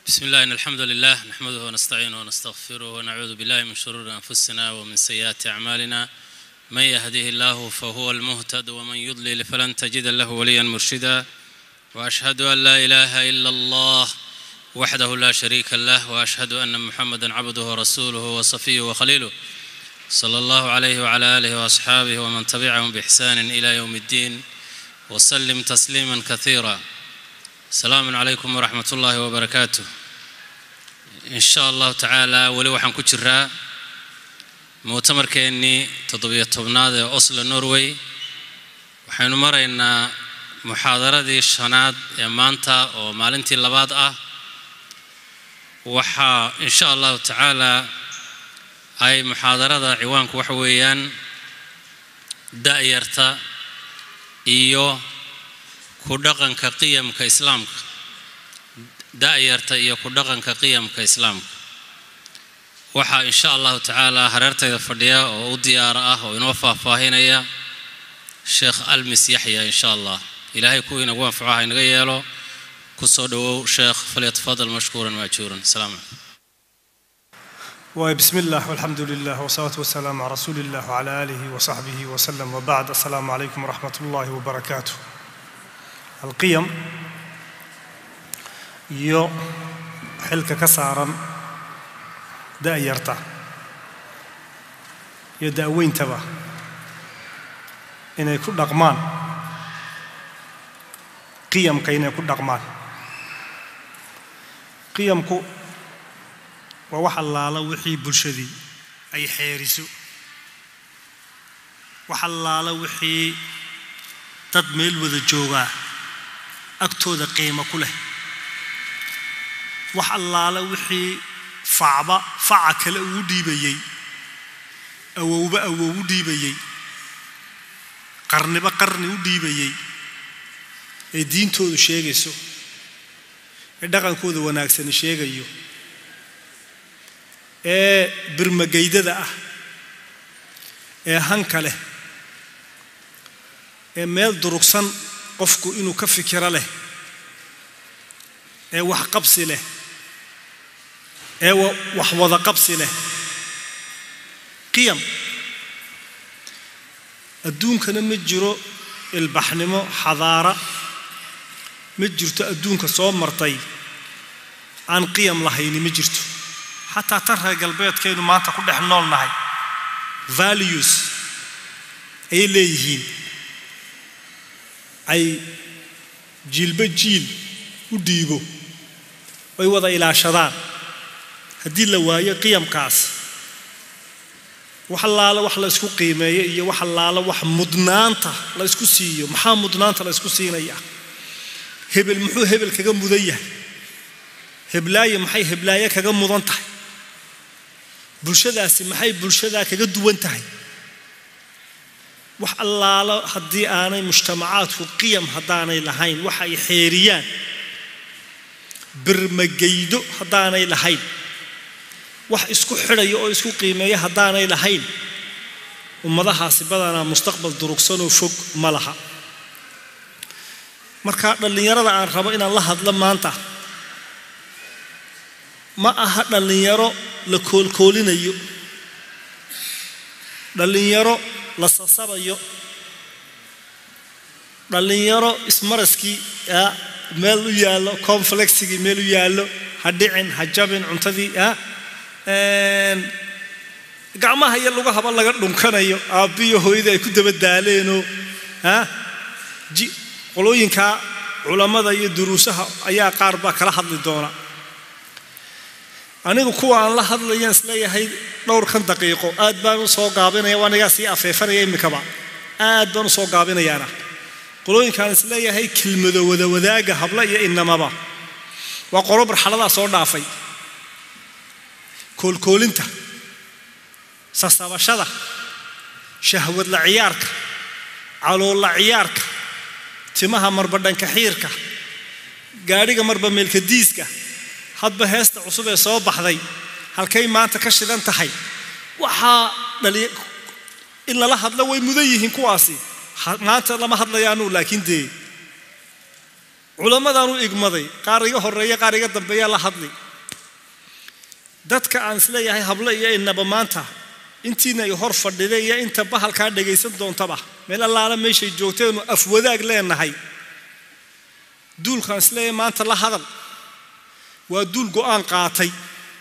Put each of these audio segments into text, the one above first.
بسم الله إن الحمد لله نحمده ونستعينه ونستغفره ونعوذ بالله من شرور أنفسنا ومن سيئات أعمالنا من يهده الله فهو المهتد ومن يضلل فلن تجد له وليا مرشدا وأشهد أن لا إله إلا الله وحده لا شريك له وأشهد أن محمدا عبده ورسوله وصفيه وخليله صلى الله عليه وعلى آله وأصحابه ومن تبعهم بإحسان إلى يوم الدين وسلم تسليما كثيرا السلام عليكم ورحمة الله وبركاته إن شاء الله تعالى ولي waxaan ku jiraa mu'tamarkeennii toddobiyo tobnaad ee oslo norway waxaynu maraynaa muxaadaradii shanaad ee maanta oo maalintii labaad ah waxaa in sha allahu tacaala ay muxaadarada ciwaanku waxa weeyaan da'yarta iyo ku dhaqanka qiyamka islaamka da'yarta iyo ku dhaqanka qiyamka islaamka waxaa in sha allahu tacaala hareertayda fadhiya oo u diyaara ah oo inoo faahfaahinaya sheekh almis yaxya in sha allah ilaahay kuwii inagu anfaco ha inaga yeelo ku soo dhowow sheekh falyatafadal mashkuuran maajuuran asalaamu calaykum وبسم الله والحمد لله والصلاة والسلام على رسول الله وعلى آله وصحبه وسلم وبعد السلام عليكم ورحمة الله وبركاته القيم iyo xilka ka saaran da'yarta iyo da'weyntaba inay ku dhaqmaan qiyamka inay ku dhaqmaan qiyamku waa wax allaala wixii bulshadii ay xeeriso wax allaala wixii dad meel wada joogaa agtooda qiimo ku leh wax allaala wixii facba faca kale ugu dhiibayey awowba awow u dhiibayey qarniba qarni u dhiibayey ee diintoodu sheegayso ee dhaqankooda wanaagsani sheegayo ee birmagaydada ah ee hanka leh ee meel durugsan qofku inuu ka fikiro leh ee wax qabsi leh ee wax wada qabsi leh qiyam adduunkana ma jiro ilbaxnimo xadaara ma jirto adduunka soo martay aan qiyam lahayni ma jirto xataa tan reer galbeedkaynu maanta ku dhex nool nahay values ayay leeyihiin ay jiilba jiil u dhiibo ay wada ilaashadaan haddii la waayo qiyamkaas wax allaala wax la ysku qiimeeyo iyo wax allaala wax mudnaanta la ysku siiyo maxaa mudnaanta la ysku siinayaa hebel muxuu hebel kaga mudan yahay heblaaye maxay heblaaye kaga mudan tahay bulshadaasi maxay bulshadaa kaga duwan tahay wax allaalo haddii aanay mujtamacaadku qiyam haddaanay lahayn waxa ay xeeriyaan birmagaydo haddaanay lahayn wax isku xidhaya oo isku qiimeeya haddaanay lahayn ummadahaasi badanaa mustaqbal durugsanoo fog ma laha marka dhallinyarada aan rabo inaan la hadlo maanta ma aha dhallinyaro la koolkoolinayo dhallinyaro la sasabayo dhallinyaro ismaraskii meel u yaallo conflexigii meel u yaallo ha dhicin ha jabin cuntadii gacmaha iyo lagu haba laga dhunkanayo aabbiyo hooyadii ay ku daba daaleenoo qolooyinka culammada iyo duruusaha ayaa qaar baa kala hadli doona anigu kuwa aan la hadlayaan isleeyahay dhowrkan daqiiqo aad baan u soo gaabinaya anigaa sii afeefanaya imikaba aad baan u soo gaabinayaana qolooyinkaan isleeyahay kelmado wada wadaaga habla iyo inamaba waa qolo marxaladaa soo dhaafay koolkoolinta sasabashada shahwadla ciyaarka caloolla ciyaarka timaha marba dhanka xiirka gaadhiga marba meelka diiska hadba heesta cusub ee soo baxday halkay maanta ka shidan tahay waxaa dhali in lala hadlo way mudan yihiin kuwaasi maanta lama hadlayaanu laakiin dee culammadaan u igmaday qaar iga horeeya qaar iga dambeeyaa la hadli dadka aan isleeyahay hablo iyo inaba maanta intiina ay hor fadhiday iyo inta bahalkaa dhagaysan doontaba meel allaala meeshay joogteenu afwadaag leenahay duulkaan isleeyahay maanta la hadal waa duul go'aan qaatay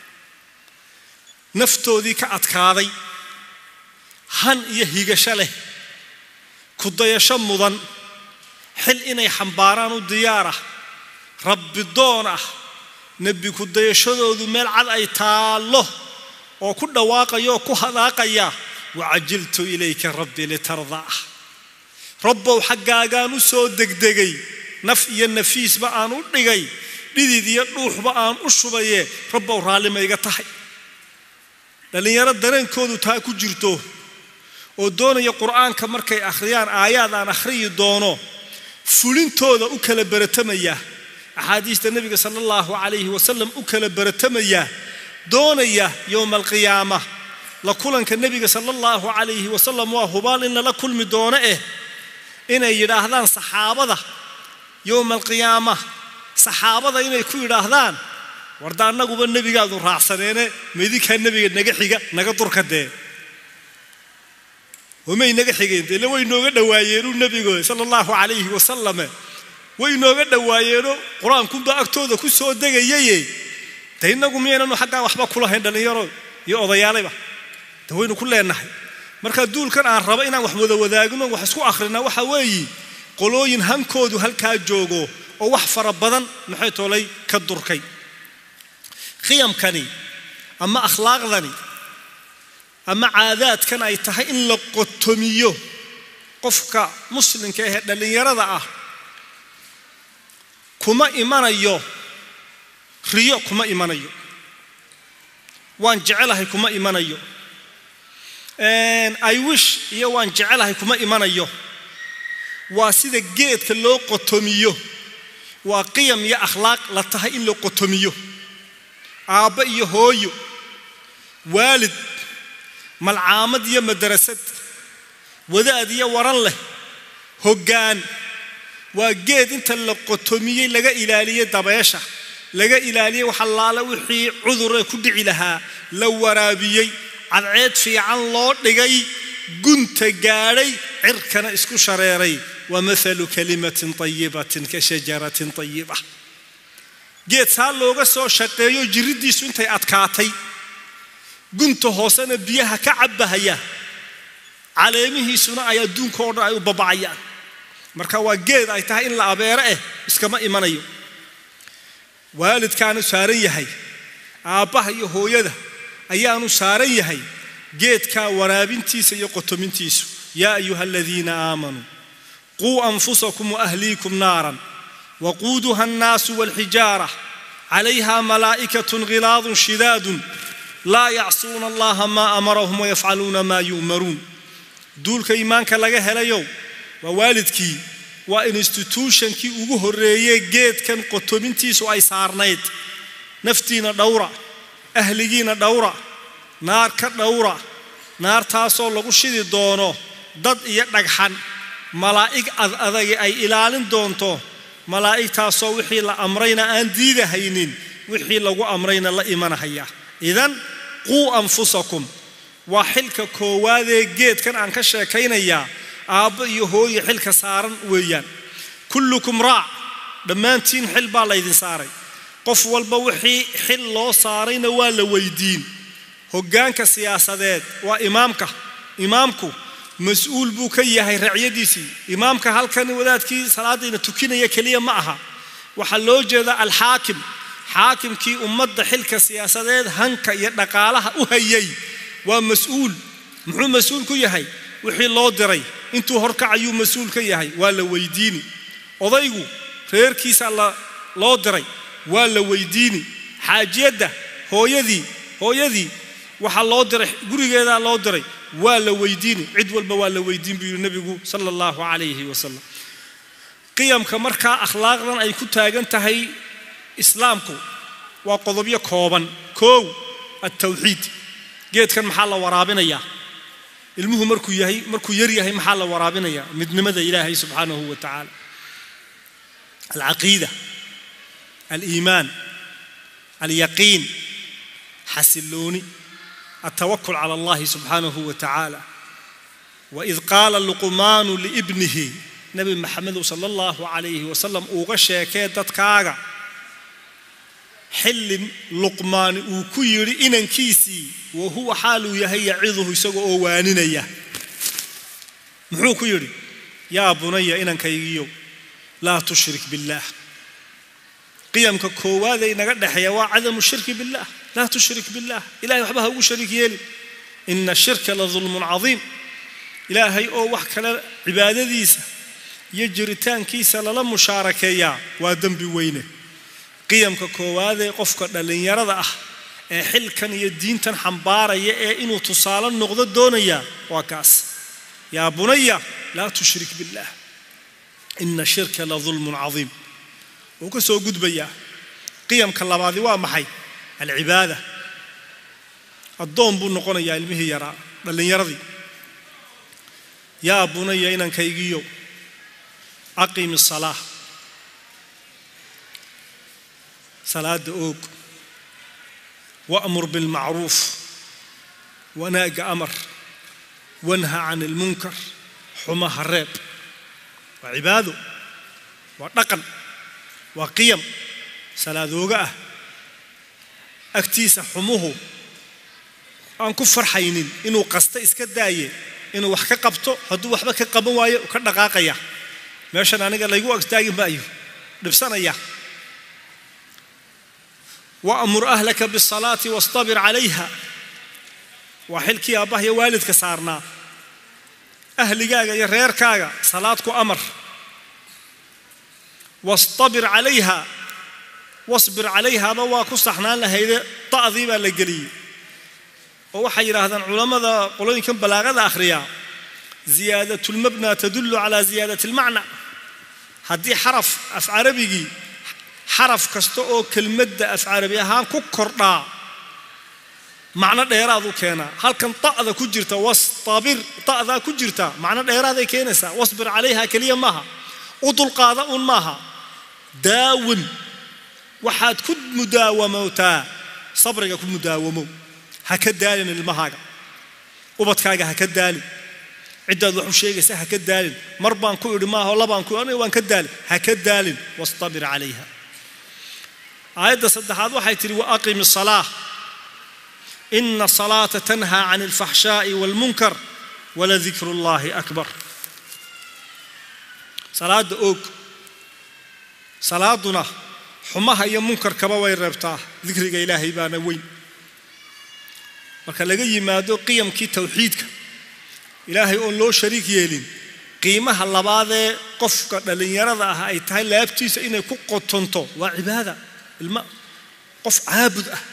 naftoodii ka adkaaday han iyo higasho leh kudayasho mudan xil inay xambaaraan u diyaar ah rabbi doon ah nebi kudayashadoodu meel cad ay taallo oo ku dhawaaqaya oo ku hadaaqaya wacajiltu ilayka rabbi litardaa rabbow xaggaagaan u soo degdegay naf iyo nafiisba aan u dhigay dhidid iyo dhuuxba aan u shubaye rabbow raallima iga tahay dhallinyaro dareenkoodu taa ku jirto oo doonaya qur'aanka markay akhriyaan aayaad aan akhriyi doono fulintooda u kala baratamaya axaadiista nebiga sala allahu calayhi wasalam u kala baratamaya doonaya yowma alqiyaama la kulanka nebiga sala allahu calayhi wasalam waa hubaal in lala kulmi doono eh inay yidhaahdaan saxaabada yowma alqiyaama saxaabada inay ku yidhaahdaan warda annaguba nebigaadu raacsaneene maidinkaa nebiga naga xiga naga durka dee wamay naga xigeen dee le way nooga dhawaayeenu nebigo sala allahu calayhi wasalame way nooga dhawaayeeno qur-aankunbaa agtooda ku soo degayaye de innagu miyaynanu xaggaa waxba kulahayn dhallinyaro iyo odayaalayba de waynu ku leenahay marka duulkan aan raba inaan wax wada wadaagno wax isku akhrina waxa weeyi qolooyin hankoodu halkaa joogo oo wax fara badan maxay toolay ka durkay qiyamkani ama akhlaaqdani ama caadaadkan ay tahay in la qotomiyo qofka muslimka ahee dhallinyarada ah kuma imanayo riyo kuma imanayo waan jecelahay kuma imanayo i wish iyo waan jecelahay kuma imanayo waa sida geedka loo qotomiyo waa qiyam iyo akhlaaq la tahay in la qotomiyo aabba iyo hooyo waalid malcaamad iyo madarasad wadaad iyo waran leh hoggaan waa geed inta la qotomiyey laga ilaaliyey dabeesha laga ilaaliyey waxallaale wixii cuduree ku dhici lahaa la waraabiyey cadceed fiican loo dhigay gunta gaadhay cirkana isku shareeray wa maalu kalimatin tayibatin ka shajaratin tayiba geed saa looga soo shaqeeyo jiriddiisu intay adkaatay gunta hoosena biyaha ka cabbahaya caleemihiisuna ay adduunka oo dhan ay u babacayaan marka waa geed ay tahay in la abeero eh iskama imanayo waalidkaanu saaran yahay aabbaha iyo hooyada ayaanu saaran yahay geedkaa waraabintiisa iyo qotomintiisu yaa ayuha aladiina aamanuu quu anfusakum waahliikum naaran waquuduha annaasu walxijaara calayha malaa'ikatun ghilaadun shidaadun laa yacsuuna allaha maa amarahum wayafcaluuna maa yu'maruun duulka iimaanka laga helayow waa waalidkii waa instituutionkii ugu horreeyey geedkan qotomintiisu ay saarnayd naftiina dhowra ahligiina dhowra naar ka dhowra naartaasoo lagu shidi doono dad iyo dhagxan malaa'ig ad adagi ay ilaalin doonto malaa'igtaasoo wixii la amrayna aan diidahaynin wixii lagu amrayna la imanahaya idan quu anfusakum waa xilka koowaadee geedkan aan ka sheekaynayaa aabbo iyo hooye xilka saaran weeyaan kullukum raac dhammaantiin xil baa laydin saaray qof walba wixii xil loo saarayna waa la weydiin hoggaanka siyaasadeed waa imaamka imaamku mas-uul buu ka yahay racyadiisii imaamka halkan wadaadkii salaadayna tukinaya keliya ma aha waxaa loo jeedaa alxaakim xaakimkii ummadda xilka siyaasadeed hanka iyo dhaqaalaha u hayay waa mas-uul muxuu mas-uul ku yahay wixii loo diray intuu horkacayuu mas-uul ka yahay waa la weydiini odaygu reerkiisa loo diray waa la weydiini xaajiyadda hooyadii hooyadii waxaa loo diray gurigeedaa loo diray waa la weydiini cid walba waa la weydiin buu yidhi nebigu sala allahu calayhi wasalam qiyamka markaa akhlaaqdan ay ku taagan tahay islaamku waa qodobyo kooban koow altawxiid geedkan maxaa la waraabinayaa ilmuhu markuu yahay markuu yar yahay maxaa la waraabinayaa midnimada ilaahay subxaanahu wa tacaala alcaqiida aliimaan alyaqiin xasilooni altawakul cala allahi subxaanahu wa tacaala waid qaala luqmaanu liibnihi nebi maxamedu sala allahu calayhi wasalam uuga sheekee dadkaaga xilli luqmaani uu ku yidhi inankiisii wa huwa xaaluu yahay yaciduhu isaga oo waaninaya muxuu ku yidhi yaa bunaya inankaygiyo laa tushrik billaah qiyamka koowaadee inaga dhexeeya waa cadamu shirki billaah laa tushrik billaah ilahay waxba ha ugu shariik yeelin ina shirka la dulmun cadiim ilaahay oo wax kale cibaadadiisa iyo jiritaankiisa lala mushaarakeeyaa waa dembi weyne qiyamka koowaadee qofka dhallinyarada ah ee xilkan iyo diintan xambaaraya ee inuu tusaale noqdo doonaya waa kaas yaa bunaya laa tushrik billaah ina shirka la dulmun cadiim wuu ka soo gudbayaa qiyamka labaadi waa maxay alcibaada addoon buu noqonayaa ilmihii yaraa dhallinyaradii yaa bunaya inankaygiyo aqim isalaa salaada oog wa'mur bilmacruuf wanaaga amar wanha can ilmunkar xumaha reeb waa cibaado waa dhaqan waa qiyam salaadooga ah agtiisa xumuhu aan ku farxaynin inuu qasta iska daaye inuu wax ka qabto hadduu waxba ka qaban waayo ka dhaqaaqaya meeshan aniga laygu agtaagi maayo dhibsanaya waamur ahlaka bisalaati wastabir calayha waa xilkii aabbaha iyo waalidka saarnaa ahligaaga iyo reerkaaga salaad ku amar wastabir calayha wasbir calayhaba waa ku saxnaan lahayde da'dii baa la geliyey oo waxay yidhaahdaan culammada qolooyinkan balaaqada akhriyaa ziyaadatulmabna tadullu calaa ziyaadati almacna haddii xaraf af carabigii xaraf kasta oo kelmadda af carabi ahaan ku kordhaa macno dheeraaduu keenaa halkan ta'da ku jirta wastabir ta'daa ku jirta macno dheeraaday keenaysaa wasbir calayha keliya maaha u dulqaada uun maaha daawin waxaad ku mudaawamowtaa sabriga ku mudaawamow ha ka daalin ilmahaaga ubadkaaga ha ka daalin ciddaad wax u sheegaysa ha ka daalin mar baan ku idhi maaha labaan ku aniga waan ka daalin ha ka daalin wastabir calayha aayadda saddexaad waxay tidhi wa aqimi salaa ina salaata tanhaa can alfaxshaa'i waalmunkar waladikru llaahi akbar salaadda oog salaaduna xumaha iyo munkarkaba way reebtaa dikriga ilaahay baana weyn marka laga yimaado qiyamkii tawxiidka ilaahay oon loo shariik yeelin qiimaha labaadee qofka dhallinyarada ah ay tahay laabtiisa inay ku qotonto waa cibaada ilma qof caabud ah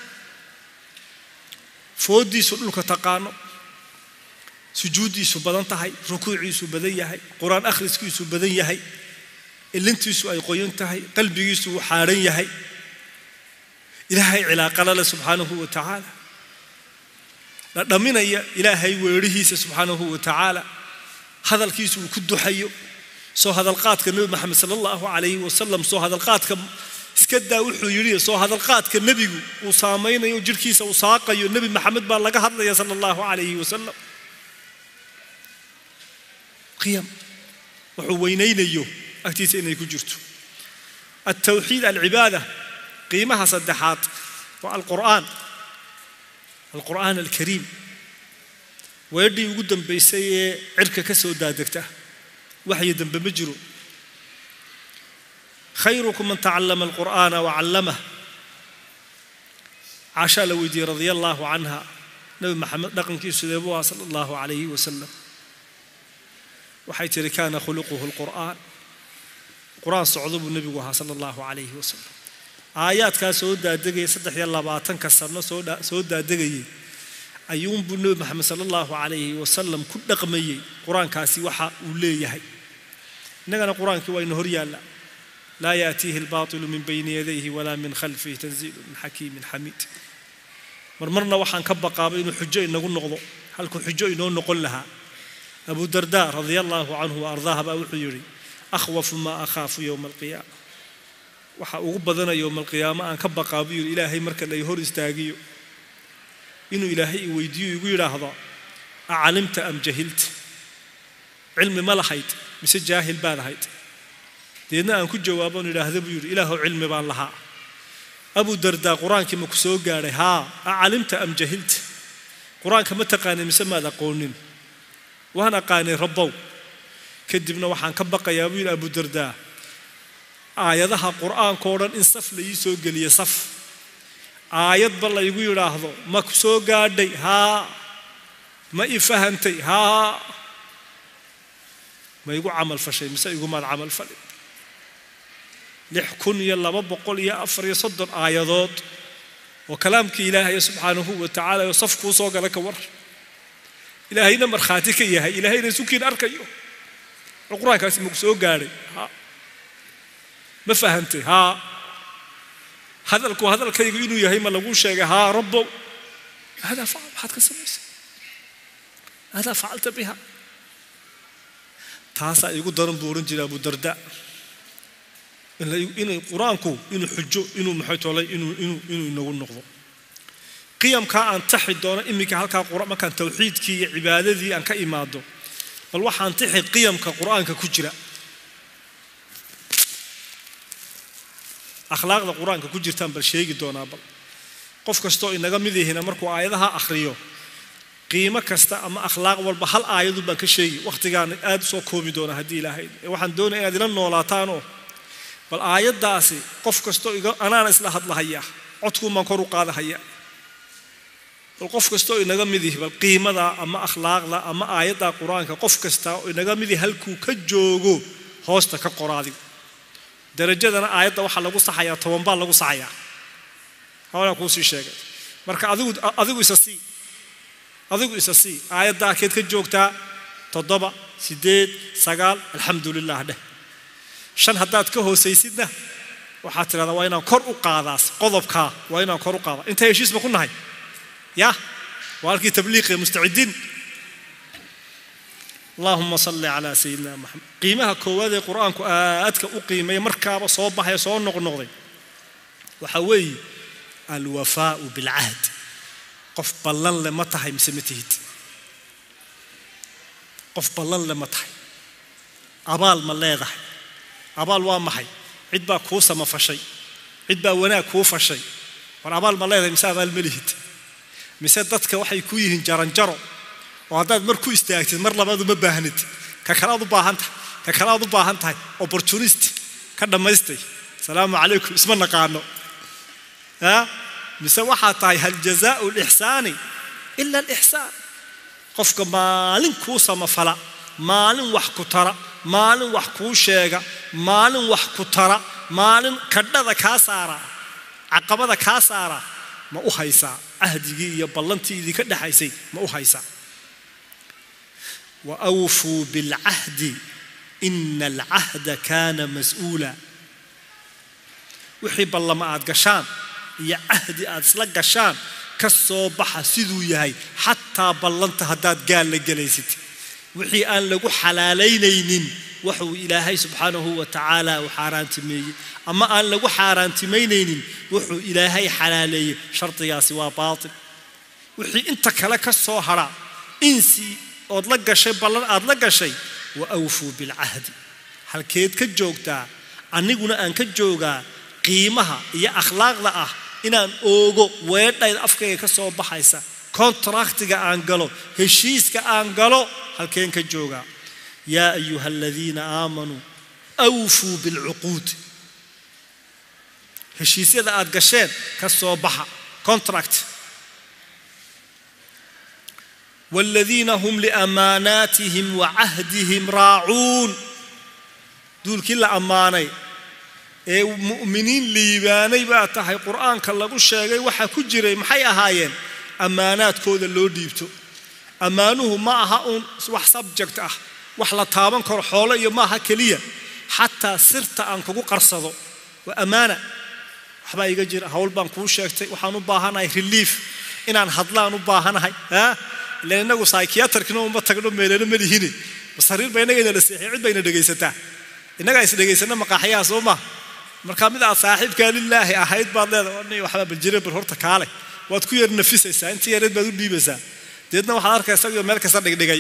fooddiisu dhulka taqaano sujuuddiisu badan tahay rukuuciisu badan yahay qur-aan akhriskiisu badan yahay ilintiisu ay qoyan tahay qalbigiisu uu xaadhan yahay ilaahay cilaaqala leh subxaanahu wa tacaala la dhamminaya ilaahay weedhihiisa subxaanahu wa tacaala hadalkiisu uu ku duxayo soo hadalqaadka nebi maxamed sala allahu calayhi wasalam soo hadalqaadka iska daa wuxuu yidhi soo hadalqaadka nebigu uu saamaynayo jirhkiisa uu saaqayo nebi maxamed baa laga hadlaya sala allahu calayhi wasalam qiyam wuxuu weynaynayo agtiisa inay ku jirto altawxiid alcibaada qiimaha saddexaad waa alqur'aan alqur'aan alkariim weedhii ugu dambaysay ee cirka ka soo daadegta waxyo dambe ma jiro khayrukum man tacallama alqur'aana wacallamah caashaa la weydiiyey radia allaahu canha nabi maxamed dhaqankiisu deebuu aha sala allahu calayhi wasalam waxay tihi kaana khuluquhu alqur'aan qur-aan socdo buu nebigu ahaa sala allahu calayhi wasalam aayaadkaa soo daadegaya saddex iyo labaatanka sano soo daadegayay ayuunbuu nebi maxamed sala allahu calayhi wasalam ku dhaqmayey qur-aankaasi waxa uu leeyahay innagana qur-aankii waa ina hor yaalla laa yaatiihi albaatilu min bayni yadayhi walaa min khalfihi tanziilu min xakiimin xamiid marmarna waxaan ka baqaaba inuu xujo inagu noqdo halkuu xujo inoo noqon lahaa abu darda radia allaahu canhu wa ardaaha baa wuxuu yidhi akhwafu maa akhaafu yowma alqiyaama waxa ugu badanayo malqiyaamo aan ka baqaa buu yidhi ilaahay marka lay hor istaagiyo inuu ilaahay i weydiiyo igu yidhaahdo acalimta am jahilta cilmi ma lahayd mise jaahil baad ahayd deedna aan ku jawaaboon idhaahda buu yidhi ilaahow cilmi baan lahaa abu dardaa qur-aankii ma ku soo gaadhay haa acalimta am jahilta qur-aanka ma taqaanay mise maad aqoonin waan aqaanay rabbow kadibna waxaan ka baqayaa buu yidhi abu dardaa aayadaha qur-aankao dhan in saf la ii soo geliya saf aayadba laygu yidhaahdo ma ku soo gaadhay haa ma i fahantay haa ma igu camal fashay mise igumaad camal fali lix kun iyo laba boqol iyo afar iyo soddon aayadood oo kalaamkii ilaahaya subxaanahu wa tacaala oo saf kuu soo gala ka war ilaahayna markhaati ka yahay ilaahayna sukiin arkayo oo qur-aankaasi maku soo gaadhay haa ma fahantay haa hadalku hadalkaygu inuu yahay ma lagu sheegay haa rabbow haadaa facal maxaad ka samaysay haadaa facalta biha taasaa igu daran buu ohan jiray abu darda inay qur-aanku inuu xujo inuu maxay tolay inuu inuu inuu inagu noqdo qiyamkaa aan taxi doono iminka halkaa markaan tawxiidkii iyo cibaadadii aan ka imaado bal waxaan tixi qiyamka qur-aanka ku jira akhlaaqda qur-aanka ku jirtaan bal sheegi doonaa bal qof kastoo inaga mid yahina markuu aayadaha akhriyo qiimo kasta ama akhlaaq walba hal aayadu baan ka sheegi wakhtigaana aad u soo koobi doonaa haddii ilaahay waxaan doonaya inaad ila noolaataanoo bal aayaddaasi qof kastoo anaana isla hadlahaya codkuumaan kor u qaadahaya bal qof kastoo inaga mid yihi bal qiimada ama akhlaaqda ama aayadda qur-aanka qof kasta oo inaga mid yahi halkuu ka joogo hoosta ka qoraadigo darajadana aayadda waxaa lagu saxayaa toban baa lagu saxayaa hawlaa kuu sii sheegay marka adigu adigu isa sii adigu isa sii aayaddaa keed ka joogtaa toddoba siddeed sagaal alxamdu lilah dheh shan haddaad ka hoosaysidna waxaad tidhahdaa waa inaan kor u qaadaas qodobkaa waa inaan kor u qaadaa inta heshiisba ku nahay ya waa halkii tabliiqiya mustacidiin allahuma salli calaa sayidina maxamed qiimaha koowaad ee qur-aanku aadka u qiimeeya markaaba soo baxaya soo noqnoqday waxaa weeye alwafaau bilcahd qof ballan le ma tahay mise ma tihid qof ballan le ma tahay abaal ma leedahay abaal waa maxay cid baa kuu samafashay cid baa wanaag kuu fashay war abaal ma leedahay mise abaal ma lihid mise dadka waxay ku yihiin jaranjaro oo haddaad mar ku istaagtid mar labaad uma baahnid ka kalaad u baahan tahay ka kalaad u baahan tahay opportunist ka dhammaystay asalaamu calaykum isma naqaano a mise waxaa tahay hal jazaau lixsaani ila alixsaan qofka maalin kuu samafala maalin wax ku tara maalin wax kuu sheega maalin wax ku tara maalin kadhada kaa saara caqabada kaa saara ma u haysaa cahdigii iyo ballantii idinka dhexaysay ma u haysaa wa awfuu bilcahdi ina alcahda kaana mas-uula wixii ballama aad gashaan iyo cahdi aad isla gashaan ka soo baxa siduu yahay xataa ballanta haddaad gaal la gelaysid wixii aan lagu xalaalaynaynin waxuu ilaahay subxaanahu wa tacaala uu xaaraantimeeyey ama aan lagu xaaraantimaynaynin wuxuu ilaahay xalaaleeyey shardigaasi waa baatil wixii inta kale ka soo hadha insi ood la gashay ballan aad la gashay wa awfuu bilcahdi halkeed ka joogtaa aniguna aan ka joogaa qiimaha iyo akhlaaqda ah inaan oogo weedhayda afkayga ka soo baxaysa kontraktiga aan galo heshiiska aan galo halkeen ka joogaa yaa ayuha aladiina aamanuu awfuu bilcuquud heshiisyada aad gasheen ka soo baxa contract والذين هم لأماناتهم وعهدهم راعون دول كلا أماني ee mu'miniin liibaanay baa tahay qur-aanka lagu sheegay waxaa ku jiray maxay ahaayeen ammaanaadkooda loo dhiibto ammaanuhu ma aha uun wax subject ah wax la taaban karo xoolo iyo maaha keliya xataa sirta aan kugu qarsado waa ammaana waxbaa iga jira hawl baan kuu sheegtay waxaan u baahanahay relief inaan hadlaan u baahanahay ilan innagu psychiatrkina uma tagno meelana ma lihine masariir ba innaga inala seexiya cid bayna dhegaysataa innagaa is dhegaysana maqaaxyaha soo maa markaa mid aad saaxiibkaa lilaahi ahayd baad leedahay waxbaa baljire bar horta kaale waad ku yar nafisaysaa intii yareed baad u dhiibaysaa deedna waxaad arkaysa iyo meel kasta dhigdhigay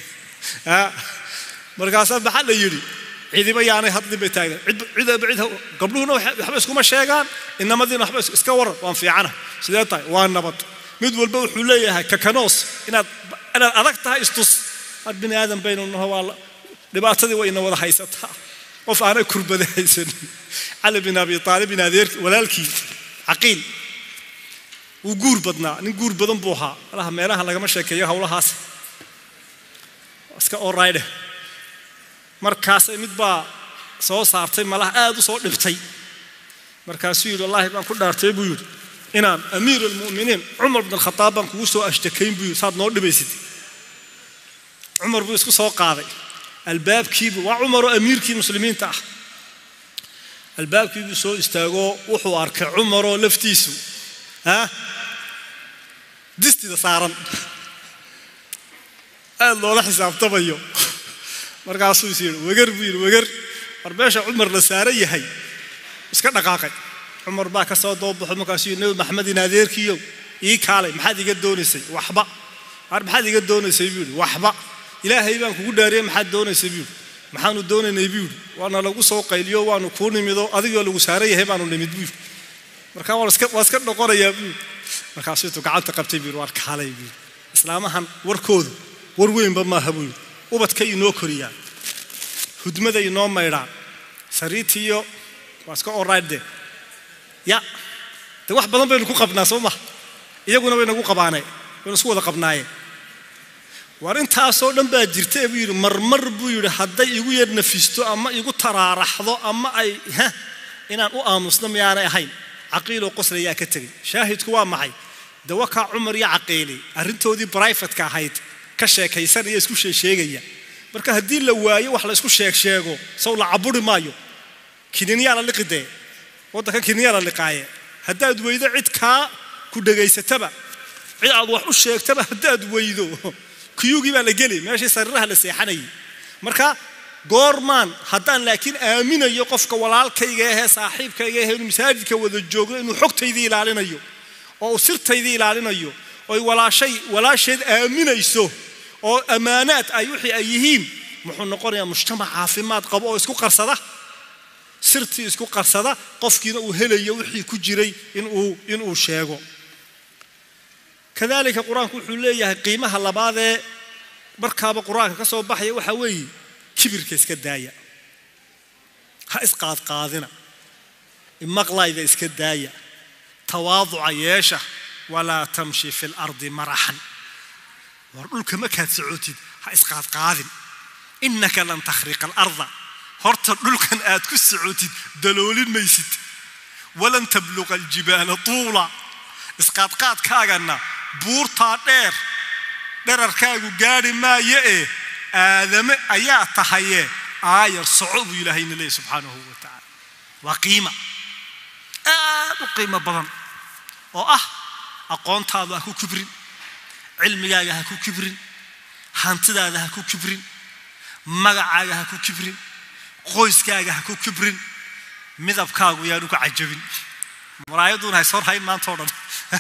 markaasaa maxaa la yidhi cidiba yaanay hadlin bay taagna gabdhuhuna waxba iskuma sheegaan inamadiina waxba iska waran waan fiicana sidee tahay waa nabad mid walba wuxuu leeyahay kakanoos inaad inaad adag tahay istus mar bini aadan baynu naho waa dhibaatadii way ina wada haysataa qof aanay kurbada haysanin cali bin abi aalibin adeer walaalkii caqiil wuu guur badnaa nin guur badan buu ahaa malaha meelaha lagama sheekeeyo howlahaas iska orayde markaasay mid baa soo saartay malaha aad u soo dhibtay markaasuu yidhi wallaahi baan ku dhaartay buu yidhi inaan amiir almu'miniin cumar bin alkhataab baan kugu soo ashtakayn buu yidhi saad noo dhibaysid cumar buu isku soo qaaday albaabkiibu waa cumaroo amiirkii muslimiinta ah albaabkiibuu soo istaagoo wuxuu arkay cumaroo laftiisu ah distida saaran aad loola xisaabtamayo markaasuu is yidhi wegar buu yidhi wegar war meesha cumar la saaran yahay iska dhaqaaqay cumar baa ka soo doobaxo markaasuu yidhi nabi maxamed in adeerkiiyow ii kaalay maxaad iga doonaysay waxba war maxaad iga doonaysay buu yidhi waxba ilaahay baan kugu dhaariyey maxaad doonaysay buu yidhi maxaanu doonaynay buu yidhi waana lagu soo qayliyo waanu kuu nimido adigoo lagu saaran yahay baanu nimid buu yidhi markaa waa iska dhoqonayaa buu yidhi markaasuu intuu gacanta qabtay buu yidhi waar kaalay buu yidhi islaamahan warkoodu war weynba maaha buu yidhi ubadkay inoo koriyaan hudmaday inoo maydhaan sariitiyo waa iska orayde ya de wax badan baynu ku qabnaa soo maha iyaguna way nagu qabaanee waynu isku wada qabnaayeen war intaasoo dhan baa jirta buu yidhi marmar buu yidhi hadday igu yar nafisto ama igu taraaraxdo ama ay ha inaan u aamusno miyaanay ahayn caqiiloo qoslayaa ka tegay shaahidku waa maxay dawakaa cumar iyo caqiili arrintoodii brifatka ahayd ka sheekaysanaya isku sheesheegaya marka haddii la waayo wax la isku sheeg sheego saw la caburi maayo kininyaa la liqidee waddankan kininyaa la liqaaye haddaad weydo cid kaa ku dhegaysataba cid aad wax u sheegtaba haddaad weydo kuyugii baa la geli meeshii sariiraha la seexanayay marka goormaan haddaan laakiin aaminayo qofka walaalkayga ahee saaxiibkayga ahee inuu masaajidka wada joogno inuu xogtaydii ilaalinayo oo uu sirtaydii ilaalinayo oy walaashay walaasheed aaminayso oo ammaanaad ay wixii ay yihiin muxuu noqonayaa mujtamac caafimaad qabo oo isku qarsada sirtii isku qarsada qofkiina uu helayo wixii ku jiray inuu inuu sheego kadalika qur-aanku wuxuu leeyahay qiimaha labaadee markaaba qur-aanka ka soo baxaya waxaa weeye kibirka iska daaya ha isqaadqaadina imaqlayda iska daaya tawaaduca yeesha walaa tamshi fi lardi maraxan war dhulka markaad socotid ha isqaadqaadin innaka lan takhriqa alarda horta dhulkan aad ku socotid daloolin maysid walan tabluqa aljibaala tuula isqaadqaadkaagana buurtaa dheer dherarkaagu gaadhi maayo ee aadame ayaa tahaye aayar soco buu ilaahayna leeyahy subxaanahu wa tacaala waa qiima aad u qiimo badan oo ah aqoontaadu ha ku kibrin cilmigaaga ha ku kibrin hantidaada ha ku kibrin magacaaga ha ku kibrin qoyskaaga ha ku kibrin midabkaagu yaanu ka cajabin muraayaduun hays hor hayn maanta o dhan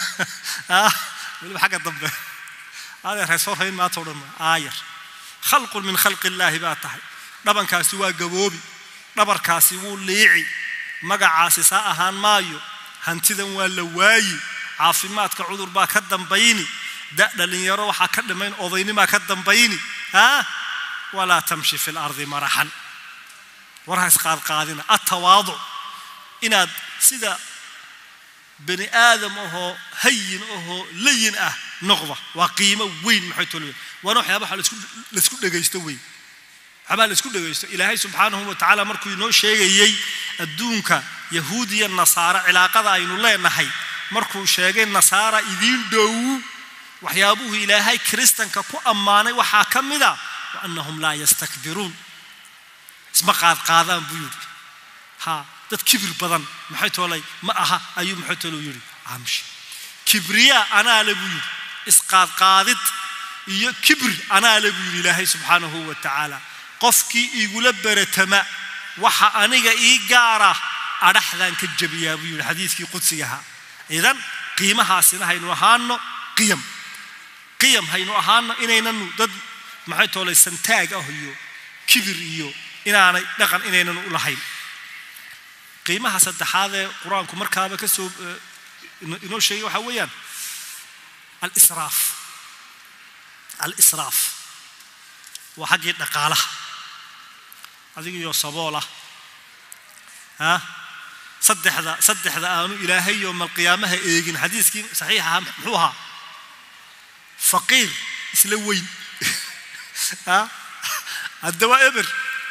weliba xagga dambe adeer hays hor hayn maanta o dhan aayar khalqun min khalqi illaahi baa tahay dhabankaasi waa gaboobi dhabarkaasi wuu liici magacaasi saa ahaan maayo hantidan waa la waayi caafimaadka cudur baa ka dambayni da dhalinyaro waxaa ka dhimayn odaynimaa ka dambayni ha walaa tamshi fi lardi maraxan war ha isqaadqaadina atawaaduc inaad sida bani aadam ahoo hayin ahoo layin ah noqda waa qiimo weyn maxay tolwe waana waxyaabaha laisku dhegaysto weyn waxyaabaa laisku dhegaysto ilaahay subxaanahu wa tacaala markuu inoo sheegayey adduunka yahuud iyo nasaaro cilaaqada aynu leenahay markuu sheegay nasaara idiin dhow waxyaabuhu ilaahay kiristanka ku ammaanay waxaa ka mida wa annahum laa yastakbiruun isma qaadqaadaan buu yidhi ha dad kibir badan maxay toolay ma aha ayuu maxay toolo yidhi amshi kibriyaa anaa le buu yidhi isqaadqaadid iyo kibir anaa le buu yidhi ilaahay subxaanahu wa tacaala qofkii igula beretama waxa aniga ii gaara adhaxdaan ka jabiyaa buu yidhi xadiidkii qudsiga ahaa idan qiimahaasina haynu ahaano qiyam qiyam haynu ahaano inaynanu dad maxay toolay santaag ah iyo kibir iyo inaanay dhaqan inaynanu u lahayn qiimaha saddexaad ee qur-aanku markaaba ka soo inoo sheegay waxaa weeyaan alisraaf alisraaf waa xaggii dhaqaalaha adigiyo saboolah ha saddexda saddexda aanu ilaahay yowma alqiyaamaha eegin xadiiskii saxiix ahaa muxuu ahaa faqiir isla weyn ha haddaba eber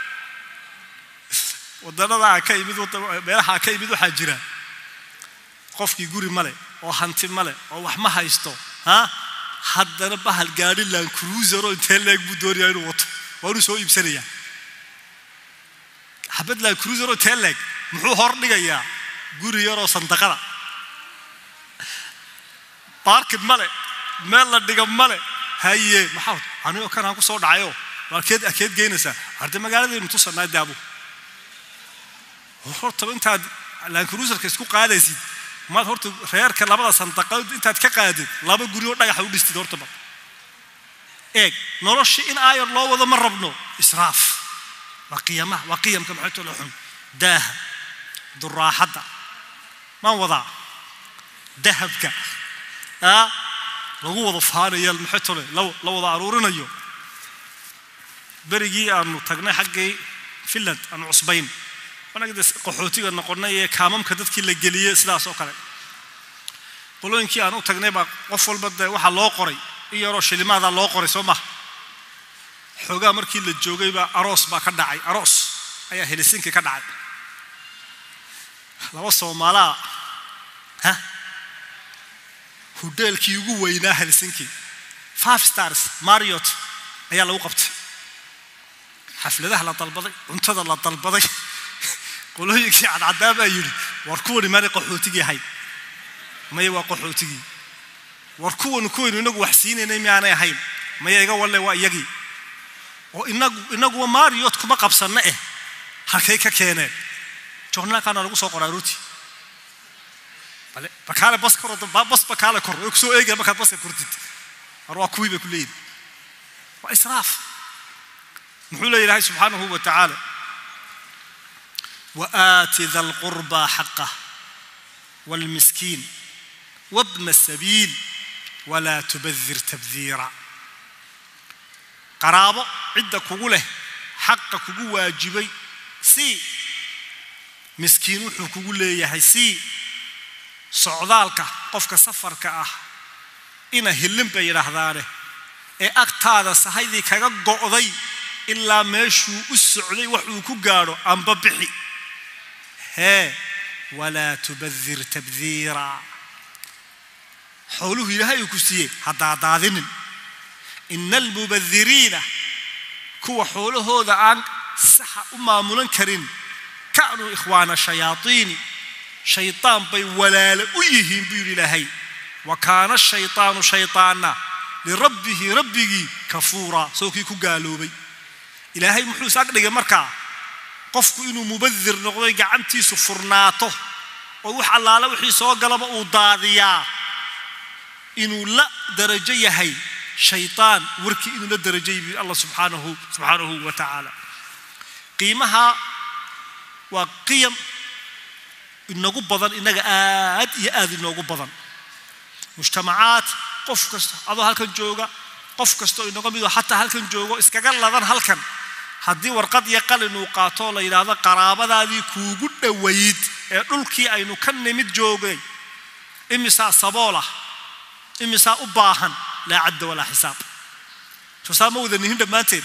wadanadaa ka imid meelahaa ka imid waxaa jira qofkii guri male oo hanti male oo wax ma haysto ha haddana bahal gaadhi laan cruisero intee leeg buu doonayaa inuu wato waa inuu soo iibsanayaa xabad laan cruisero intee leeg muxuu hor dhigayaa guri yaroo sandaqada baarkid male meel la dhiga male haye maxaa anigoo kanaan ku soo dhacayo akeed akeed geynaysaa arde magaaladaynu tusanaa daabu hortaba intaad laankaruusarka isku qaadaysid maad horta reerka labada sandaqadood intaad ka qaadid laba guri oo dhagaxa u dhistid hortaba eeg noloshii in aayar loo wado ma rabno israaf waa qiyamaha waa qiyamka maxay tolo xun daaha duraaxadda maan wadaa dahabka aa lagu wada faanaya maxay tole la wada aruurinayo berigii aanu tagnay xaggii finland aanu cusbayn anagade qaxootiga noqonnay ee kaamamka dadkii la geliyey sidaas oo kale qolooyinkii aan u tagnay baa qof walba dee waxaa loo qoray in yaroo shilimaadaa loo qoray soo maha xoogaa markii la joogay baa aroos baa ka dhacay aroos ayaa helisinki ka dhacay laba soomaalaa ha hodheelkii ugu weynaa helsinki five stars mariot ayaa lagu qabtay xafladaha la dalbaday cuntada la dalbaday qolooyinkii cadcadaa baa yidhi war kuwani maanay qaxootigii ahayn maya waa qaxootigii war kuwanu kuwaynu inagu wax siinaynay miyaanay ahayn maya iga walle waa iyagii oo inagu inaguwa mariot kuma qabsanna eh halkay ka keeneen joornaalkaana lagu soo qoraa ruti bale bakaale bas kor bas bakaale kor way kusoo eegaya markaad baska kortid war waa kuwii bay ku leeyihin waa israaf muxuu leeya ilaahay subxaanahu wa tacaala وآت ذا القربى حقه والمسكين وابن السبيل ولا تبذر تبذيرا قرابة عدة كقوله حق كقو واجبي سي مسكين وحو كقوله يحي سي socdaalka qofka safarka ah ina hillin bay yidhaahdaane ee agtaada sahaydii kaga go'day ilaa meeshuu u socday wax uu ku gaadho amba bixi hee walaa tubadir tabdiira xooluhu ilaahay uu ku siiyey haddaadaadinin ina almubadiriina kuwa xoolahooda aan saxa u maamulan karin ka'nuu ikhwaana shayaaiini shaytaan bay walaalo u yihiin buu yidhi ilaahay wa kaana shaytaanu shaytaanna lirabbihi rabbigii kafuura soo kii ku gaaloobay ilaahay muxuu is ag dhigay markaa qofku inuu mubadir noqdoy gacantiisu furnaato oo wax allaala wixii soo galaba uu daadiyaa inuu la darajo yahay shaytaan warkii inuu la darajo yahay allah subxaanahu subxaanahu wa tacaala qiimaha waa qiyam inagu badan inaga aad iyo aad inoogu badan mujtamacaad qof kasta adoo halkan jooga qof kastoo inaga midoo xataa halkan joogo iskaga ladan halkan haddii warqad iyo qalin uu qaatoo la yidhaahdo qaraabadaadii kuugu dhowayd ee dhulkii aynu ka nimid joogay imisaa saboolah imisaa u baahan laa cadda walaa xisaab soosaa ma wada nihin dhammaanteen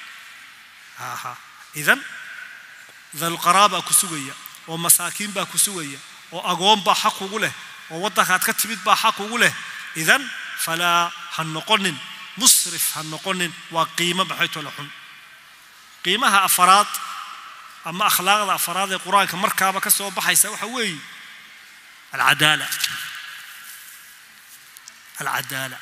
idan dalqaraabaa ku sugaya oo masaakiin baa ku sugaya oo agoon baa xaq ugu leh oo waddankaad ka timid baa xaq ugu leh idan falaa ha noqonin musrif ha noqonin waa qiimo maxaytoo la xun qiimaha afaraad ama akhlaaqda afaraad ee qur-aanka markaaba ka soo baxaysa waxa weeye alcadaala alcadaala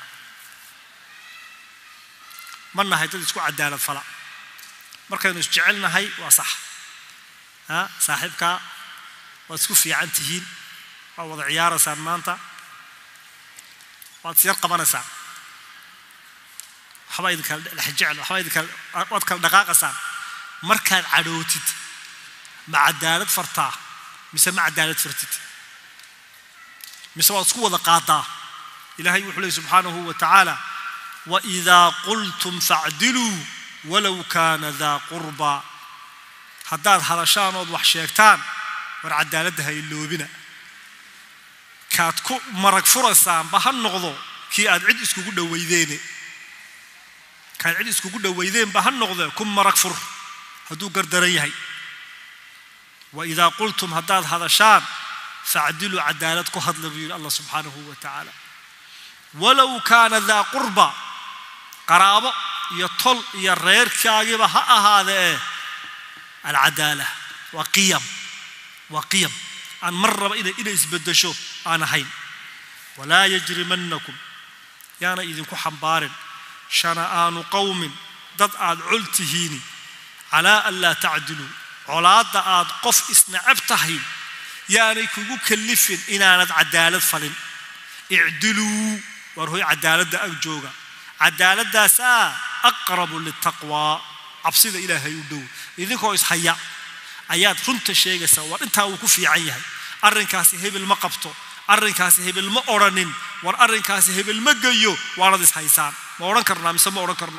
ma nahay dad isku cadaalad fala markaynu isjecelnahay waa sax ha saaxiibkaa waad isku fiican tihiin waad wada ciyaaraysaan maanta waad isyar qabanaysaan waxbaa idinkala dhexjecel waxbaa idinkala waad kala dhaqaaqaysaan markaad cadhootid ma cadaalad fartaa mise ma cadaalad fartid mise waad isku wada qaadaa ilaahay wuxuu leey subxaanahu wa tacaala waidaa qultum facdiluu walow kaana daa qurbaa haddaad hadashaan ood wax sheegtaan war cadaaladda ha iloobina kaad ku marag furaysaanba ha noqdo kii aad cid iskugu dhowaydeene kaad cid iskugu dhowaydeenba ha noqde ku marag fur hadduu gardaran yahay wa idaa qultum haddaad hadashaan facdiluu cadaalad ku hadla buu yidhi allah subxaanahu wa tacaala walow kaana daa qurba qaraabo iyo tol iyo reerkaagiba ha ahaadee alcadaala waa qiyam waa qiyam aan mar raba inay inay isbeddesho aan ahayn walaa yajrimannakum yaana idinku xambaarin shana'aanu qowmin dad aad col tihiini calaa an laa tacdiluu colaadda aad qof isnacab tahay yaanay kugu kallifin inaanad cadaalad falin icdiluu waar hoy cadaaladda ag jooga cadaaladaasaa aqrabu litaqwaa cabsida ilaahay u dhow idinkoo ishaya ayaad runta sheegaysaa war intaa wuu ku fiican yahay arrinkaasi hebel ma qabto arrinkaasi hebel ma odhanin war arrinkaasi hebel ma geyo waanad ishaysaan ma odhan karnaa mise ma odhan karno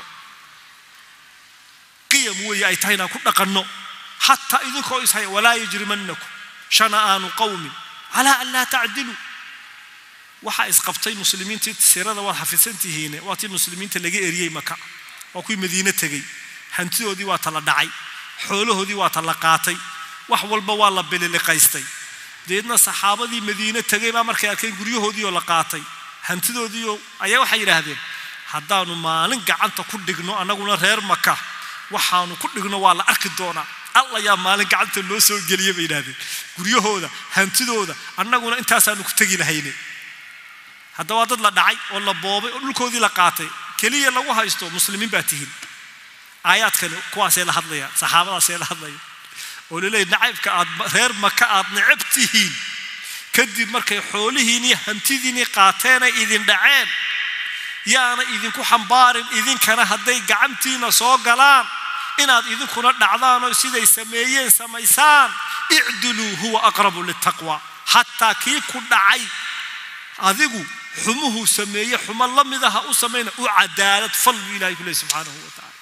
qiyam weeye ay tahay inaan ku dhaqanno xataa idinkoo ishaya walaa yajrimannakum shana'aanu qowmin calaa an laa tacdiluu waxaa isqabtay muslimiintii sirada waad xafidsan tihiine waa tii muslimiinta laga eriyey maka waa kuwii madiine tegey hantidoodii waa tala dhacay xoolahoodii waa tala qaatay wax walba waa la bililiqaystay deedna saxaabadii madiine tegay baa markay arkeen guryahoodiioo la qaatay hantidoodiioo ayaa waxay yidhaahdeen haddaanu maalin gacanta ku dhigno annaguna reer maka waxaanu ku dhigno waa la arki doonaa alla yaa maalin gacanta loo soo geliya bay yidhahdeen guryahooda hantidooda annaguna intaasaanu ku tegi lahayne haddaba waa dad la dhacay oo la boobay oo dhulkoodii la qaatay keliya lagu haysto muslimiin baa tihiin aayaadkani kuwaasee la hadlaya saxaabadaasee la hadlaya oo laleeyahy nacaybka aad reer maka aad necab tihiin kadib markay xoolihiinii hantidiinii qaateenay idin dhaceen yaana idinku xambaarin idinkana hadday gacantiina soo galaan inaad idinkuna dhacdaan oo siday sameeyeen samaysaan icdiluu huwa aqrabu litaqwa xataa kii ku dhacay adigu xumuhuu sameeye xumo la midaha u samayna u cadaalad fal buu ilahay ku leey subxaanahu wa tacala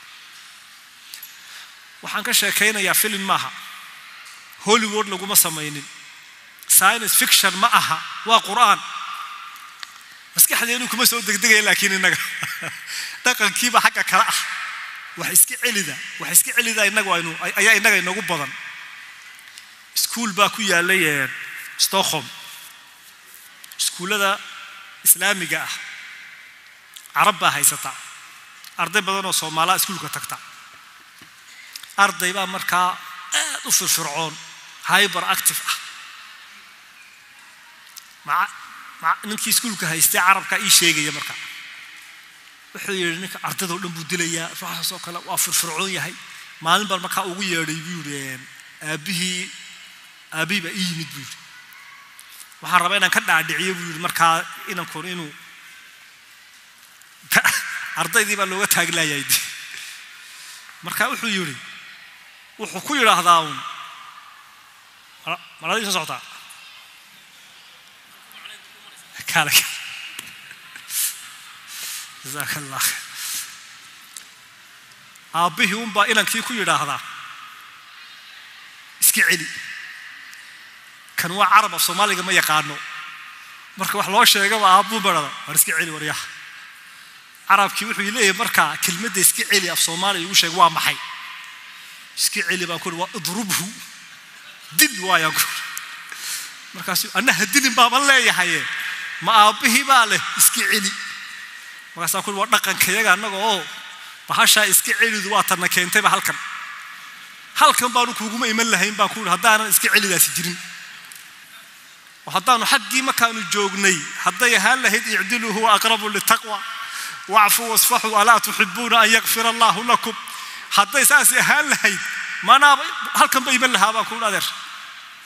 waxaan ka sheekaynayaa filim maaha hollywood laguma samaynin science fiction ma aha waa qur'aan maskaxdeenu kuma soo degdegaya laakiin innaga dhaqankiiba xagga kale ah wax iska celida wax iska celida innagu aynu ayaa innaga inagu badan iskuul baa ku yaalay stockholm iskuullada islaamiga ah carab baa haysataa arday badan oo soomaalaa iskuulka tagta arday baa markaa aad u firfircoon hyber active ah ninkii iskuulka haystay carabka ii sheegaya marka wuxuu yidhi ninka ardaydoo dhan buu dilayaa ruuxaasoo kale waa firfircoon yahay maalin baan markaa ugu yeedhay buu yidhi aabbihii aabbihii baa ii yimid buu yidhi waxaan rabaa inaan ka dhaadhiciyo buu yidhi markaa inankun inuu ardaydii baa looga taaglaayay marka wuxuu yidhi wuxuu ku yidhaahdaa uun maladii soo socotaa kaale jazaaka allah aabbihii unbaa inankii ku yidhaahdaa iska celi kan waa carab af soomaaliga ma yaqaano marka wax loo sheegaba aabbuu barada war iska celi waryaha carabkii wuxuu leeyahay markaa kelmadda iska celi af soomaaliya igu sheeg waa maxay iska celi baan kuhi waa idrubhu dil waayaan ku markaasu annaha dilin baaban leeyahaye ma aabbihii baa leh iska celi markaasaan kuhi waa dhaqankayaga annaga oo bahashaa iska celidu waa tanna keentayba halkan halkan baanu kuuguma iman lahayn baan kuhi haddaanan iska celidaasi jirin oo haddaanu xaggii markaanu joognay hadday ahaan lahayd icdiluu huwa aqrabu litaqwa wacfuu wasfaxuu alaa tuxibuuna an yakfira allaahu lakum hadday saasi ahaan lahayd manaaba halkan ba iman lahaa baan kuhi adeer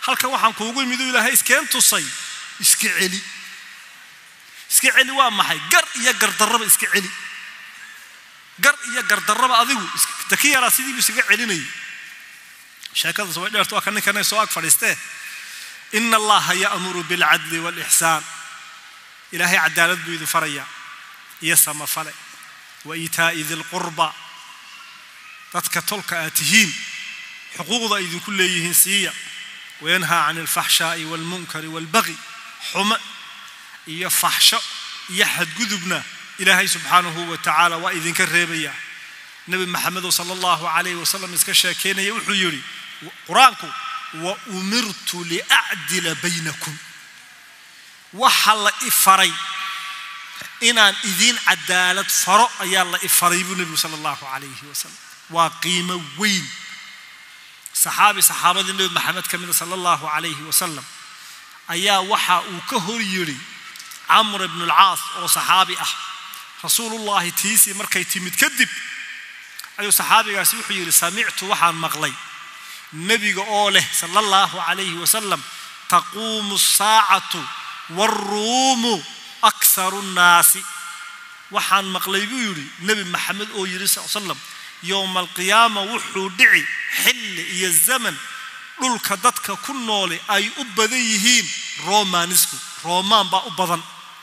halkan waxaan kuugu imid uu ilaahay iskeen tusay iska celi iska celi waa maxay gar iyo gardarraba iska celi gar iyo gardarraba adigu daki yaraa sidiibu isaga celinayay sheekadaas way dheerto waa ka ninkanay soo ag fadhiistee ina allaha ya'muru bilcadli waalixsaan ilaahay cadaalad buu idin farayaa iyo samafale wa iitaa'i dilqurba dadka tolka aad tihiin xuquuqda ay idinku leeyihiin siiya wayanhaa can alfaxshaa'i waalmunkari waalbaqi xumo iyo faxsho iyo xadgudubna ilaahay subxaanahu wa tacaala waa idinka reebayaa nebi maxamedow sala allahu calayhi wasalam iska sheekeynaya wuxuu yidhi qur-aanku wa umirtu liacdila baynakum waxa la ifaray inaan idiin cadaalad faro ayaa la ifaray buu nebigu sala allahu calayhi wasalam waa qiimo weyn saxaabi saxaabadii nebi maxamed ka mida sala allahu calayhi wasalam ayaa waxa uu ka hor yidhi camr ibnu alcaas oo saxaabi ah rasuulullaahi tiisii markay timid kadib ayuu saxaabigaasi wuxuu yidhi samictu waxaan maqlay nebiga oo leh sala allahu calayhi wasalam taquumu saacatu waaruumu akharu nnaasi waxaan maqlay buu yidhi nebi maxamed oo yidhi sal slam yowma alqiyaama wuxuu dhici xilli iyo zaman dhulka dadka ku noole ay u badan yihiin romanisku romaan baa u badan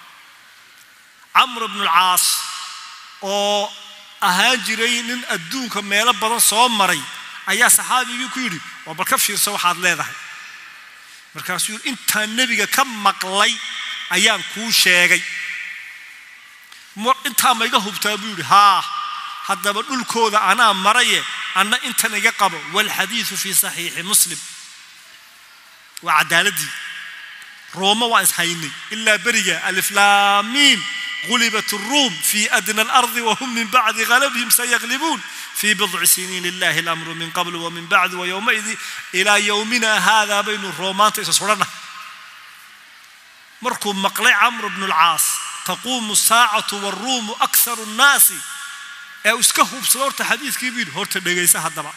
camr bnu alcaas oo ahaan jiray nin adduunka meelo badan soo maray ayaa saxaabigii ku yidhi waa bal ka fiirso waxaad leedahay markaasuu yidhi intaan nebiga ka maqlay ayaan kuu sheegay intaa ma iga hubtaa buu yidhi haa haddaba dhulkooda anaa maraye anna intan iga qabo waalxadiidu fii saxiixi muslim waa cadaaladii rooma waan ishaynay ilaa beriga aliflaamiim غلبت الروم في أدنى الأرض وهم من بعد غلبهم سيغلبون في بضع سنين لله الأمر من قبل ومن بعد ويومئذ إلى يومنا هذا بين الرومان تسصرنا مركم مقلع عمرو بن العاص تقوم الساعة والروم أكثر الناس ee iska hubsada horta xadiidkii buu yidhi horta dhegaysa haddaba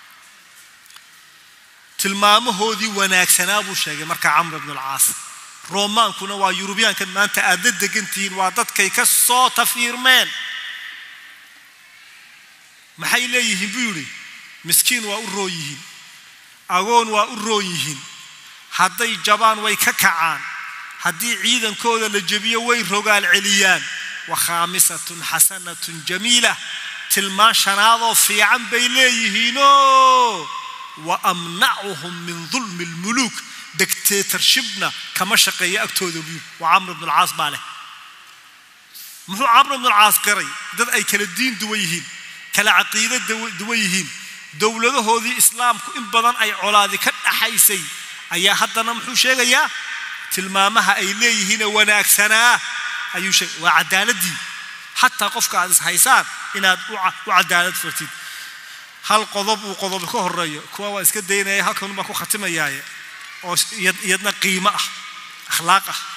tilmaamahoodii wanaagsanaa buu sheegay marka camr ibnu alcaas roomaankuna waa yurubiyaankan maanta aad la degan tihiin waa dadkay ka soo tafiirmeen maxay leeyihiin buu yidhi miskiin waa u roon yihiin agoon waa u roon yihiin hadday jabaan way ka kacaan haddii ciidankooda la jebiyo way rogaal celiyaan wa khaamisatun xasanatun jamiila tilmaan shanaadoo fiican bay leeyihiinoo wa amnacuhum min dulmi almuluuk dictatorshipna kama shaqeeyo agtooda buu waa camr ibnu alcaas baa leh muxuu camr ibnu alcaas qiray dad ay kala diin duwan yihiin kala caqiido duwan yihiin dowladahoodii islaamku in badan ay colaadi ka dhaxaysay ayaa haddana muxuu sheegayaa tilmaamaha ay leeyihiinee wanaagsanaa ayuu sheegay waa cadaaladii xataa qofka aad ishaysaan inaad u cadaalad fartid hal qodob uu qodob ka horeeyo kuwa waa iska daynaya halkan baa ku khatimayaaye oo iyadna qiimo ah akhlaaq ah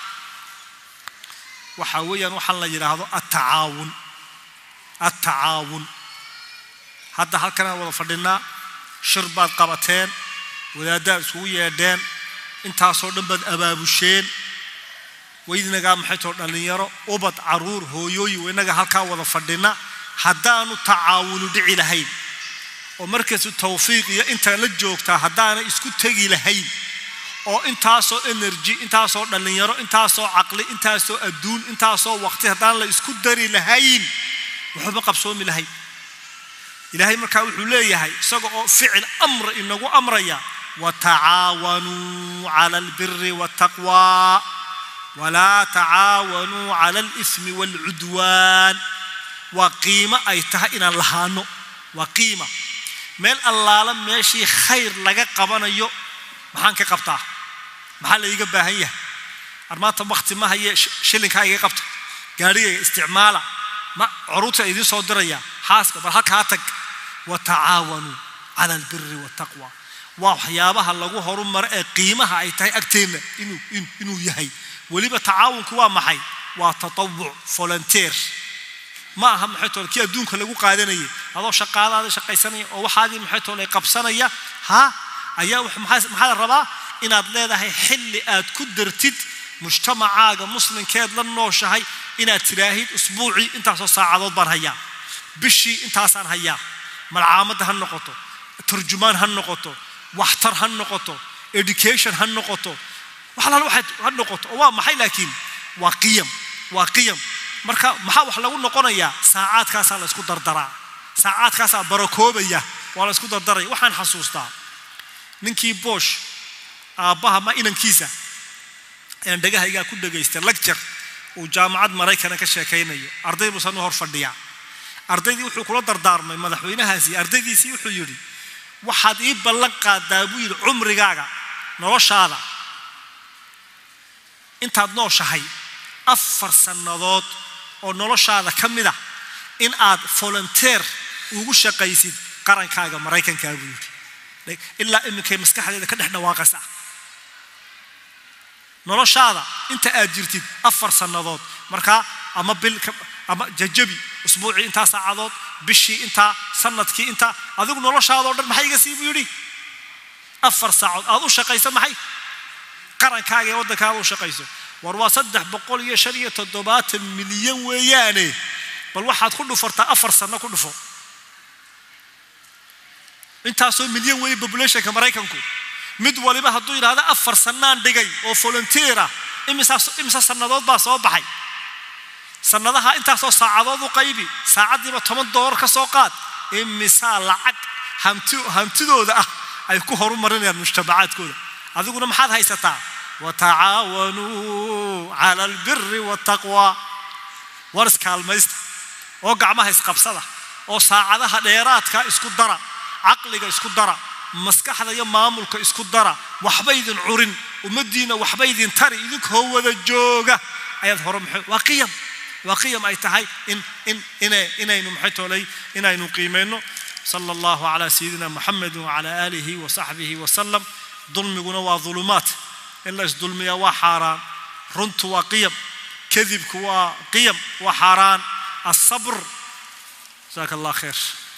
waxaa weeyaan waxaan la yidhaahdo attacaawun attacaawun hadda halkanaan wada fadhinaa shir baad qabateen wadaaddaad iskugu yeedheen intaasoo dhan baad abaabusheen waydinagaa maxay too dhallinyaro ubad caruur hooyooyin waynaga halkaa wada fadhina haddaanu tacaawunu dhici lahayn oo markaasu tawfiiq iyo intaa la joogtaa haddaana isku tegi lahayn oo intaasoo energy intaasoo dhallinyaro intaasoo caqli intaasoo adduun intaasoo waqti haddaan la isku dari lahayn waxba qabsoomi lahayn ilaahay markaa wuxuu leeyahay isaga oo ficil amra inagu amraya watacaawanuu cala albiri waataqwaa walaa tacaawanuu cala alismi waalcudwaan waa qiimo ay tahay inaan lahaano waa qiima meel allaala meeshii khayr laga qabanayo maxaan ka qabtaa maxaa la iiga baahan yahay armaanta wakti ma haye shilinkaa iga qabta gaarhigayga isticmaala ma curuurta idiin soo diraya xaaska bal halkaa tag watacaawanuu cala albiri waataqwa waa waxyaabaha lagu horumaro ee qiimaha ay tahay agteenna inuu yahay weliba tacaawunku waa maxay waa tatawuc volunteer ma aha maxay toole kii adduunka lagu qaadanayay adoo shaqaadaada shaqaysanaya oo waxaadii maxay toole qabsanaya ha ayaa maxaa la rabaa inaad leedahay xilli aad ku dartid mujtamacaaga muslimkeed la nooshahay inaad tiraahid usbuucii intaasoo saacadood baan hayaa bishii intaasaan hayaa malcaamadda ha noqoto turjumaan ha noqoto waxtar ha noqoto education ha noqoto waxalaal waxaad ha noqoto oo waa maxay laakiin waa qiyam waa qiyam marka maxaa wax lagu noqonayaa saacaadkaasaa la isku dardaraa saacaadkaasaa barakoobaya waa la isku dardaraya waxaan xasuustaa ninkii boosh aabbaha ma inankiisa ayaan dhegahaygaa ku dhagaystay lagjar uu jaamacad maraykana ka sheekaynayo arday buusan u hor fadhiyaa ardaydii wuxuu kula dardaarmay madaxweynahaasi ardaydiisii wuxuu yidhi waxaad ii ballan qaadaa buu yidhi cumrigaaga noloshaada intaad nooshahay afar sannadood oo noloshaada ka mid ah in aad volunteer ugu shaqaysid qarankaaga maraykankaa buu yidhi ilaa iminkay maskaxdeeda ka dhex dhawaaqaysaa noloshaada inta aad jirtid afar sannadood markaa ama bil ama jajabi usbuucii intaa saacadood bishii intaa sanadkii intaa adigu noloshaadao dhan maxay iga sii buu yidhi afar saacood aad u shaqayso maxay qarankaaga ee waddankaada u shaqayso war waa saddex boqol iyo shan iyo toddobaatan milyan weeyaane bal waxaad ku dhufartaa afar sanno ku dhufo intaasoo milyan weeye populationka maraykanku mid waliba hadduu yidhahdo afar sannaan dhigay oo volunteera imisa sannadood baa soo baxay sannadaha intaasoo saacadood u qaybi saacaddiiba toban doolar ka soo qaad imisaa lacag hantidooda ah ay ku horumarinayaan mujtamacaadkooda adiguna maxaad haysataa watacaawanuu cala albiri waataqwa war iskaalmaysta oo gacmaha isqabsada oo saacadaha dheeraadka isku dara caqliga isku dara maskaxda iyo maamulka isku dara waxba idin curin ummaddiina waxba idin tari idinkoo wada jooga ayaad hore maxay waa qiyam waa qiyam ay tahay in in ina inaynu maxay toolay inaynu qiimayno sala allahu calaa sayidina muxamedin wacala aalihi wa saxbihi wasalam dulmiguna waa dulumaat in la isdulmiyaa waa xaaraan runtu waa qiyam kadibku waa qiyam waa xaaraan asabr jazaaka allah khayr